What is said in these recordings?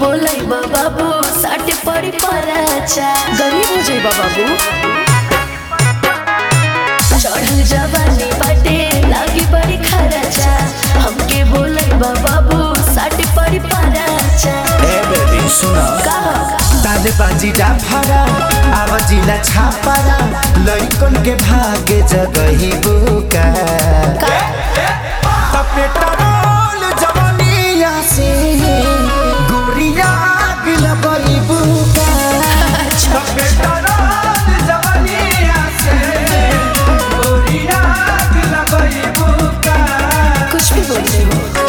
बोलै बाबू साटे पड़ी पराचा गरीब हो जाई बाबू चढ़ल जवानी बाटे लागी बड़ी खराचा हमके बोलै बाबू साटे पड़ी पराचा ए बेबी सुन कहा दादे बाजी डाफारा आवाजिला छापारा लइकन के भागे जगही बुका पेट्रोल जवानिया से गोरिया गिला बई बुका पेट्रोल जवानिया से गोरिया गिला बई बुका कुछ भी बोल रहे हो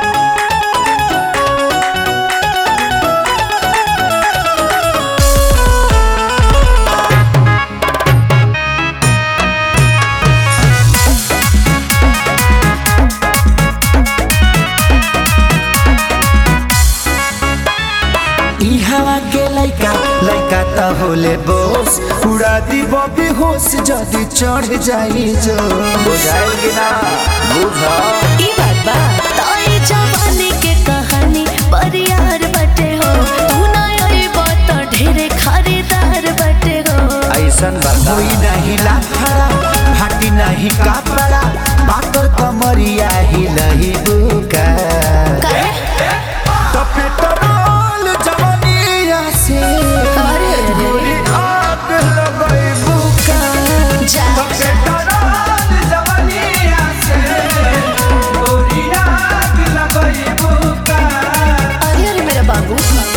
ई हवा के लइका लइका त होले बोस उड़ा दी बबी होश जदी चढ़ जाई जो बुझाइल कि ना बुझा ई बात बा ताई जवानी के कहानी परियार बटे हो तू ना आई बात ढेरे खरीदार बटे हो ऐसन बता कोई नहीं लाफड़ा फाटी नहीं कपड़ा पाकर कमरिया ही लही बुका काहे? तो पेट्रोल जवानिया से अरे अरे गोरी आग लगई बुका जा तो पेट्रोल जवानिया से गोरी आग लगई बुका अरे अरे मेरा बाबू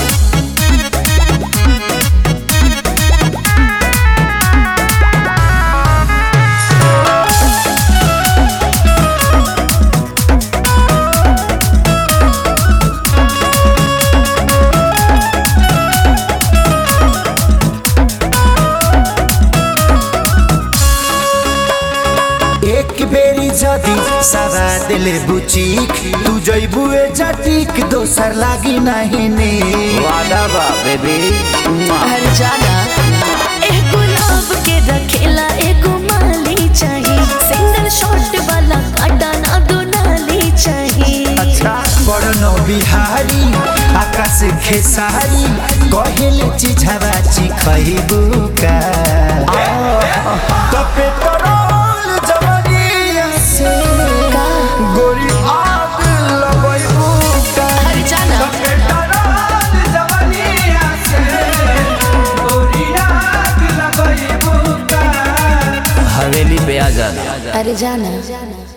एक बेरी जदी सवा दिले बुचीक तू जइबू ए जटीक दोसर लागी नहीं ने वादा बा बेबी हर जाना एक गुलाब के रखेला एक माली चाहिए सिंगल शॉट वाला काटा ना दो नाली चाहिए अच्छा बड़नो बिहारी आकाश खेसारी कहेले चिझावा चिखइबू का तो पेट्रोल जवानिया से का गोरी आग लगइबू का हर जाना पेट्रोल जवानिया से गोरी आग लगइबू का हवेली पे आ जाना अरे जाना